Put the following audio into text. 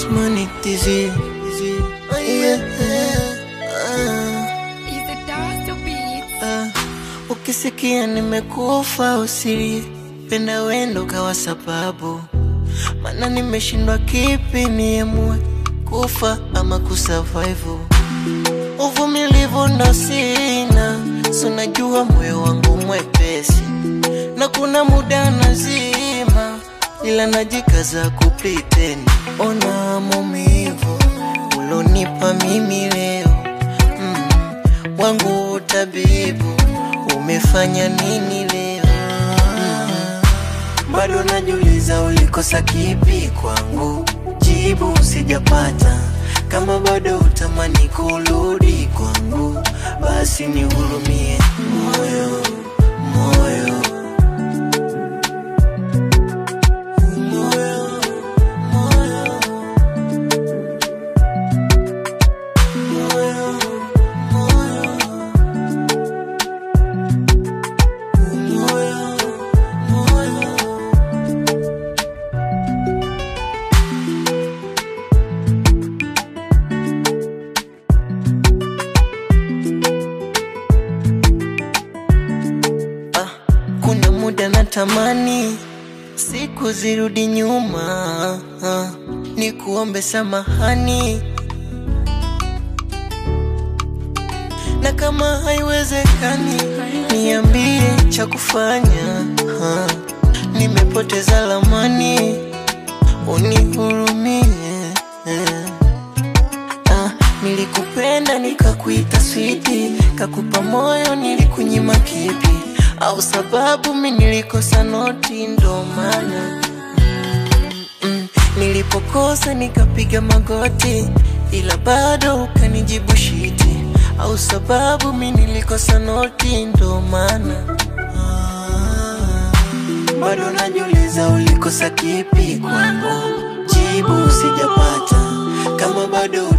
Osmani TZ. Yeah. Ah. Is the dance beats? Ah, ukisikia nimekufa usiri penda wendo kawa sababu, mana nimeshindwa kipi niemue kufa ama kusurvive. Uvumilivu ndo sina, so najua moyo wangu mwepesi, na kuna muda nazima, ila najikaza kupretend. Ona maumivu ulonipa mimi leo mm, wangu utabibu umefanya nini leo? Mm, bado najiuliza ulikosa kipi kwangu, jibu sijapata. Kama bado utamani kurudi kwangu, basi nihurumie moyo, moyo, moyo, moyo, moyo, moyo. Moyo, moyo. Ah, kuna muda natamani siku zirudi nyuma, ah, ni kuombe samahani na kama haiwezekani niambie cha kufanya. ha. Nimepoteza lamani, unihurumie. Ah, nilikupenda nikakuita switi, kakupa moyo nilikunyima kipi? Au sababu mi nilikosa noti ndo maana mm, nilipokosa nikapiga magoti, ila bado ukanijibu shiti. Au sababu mi nilikosa noti ndo maana Ah, bado najiuliza ulikosa kipi kwangu, jibu sijapata. Kama bado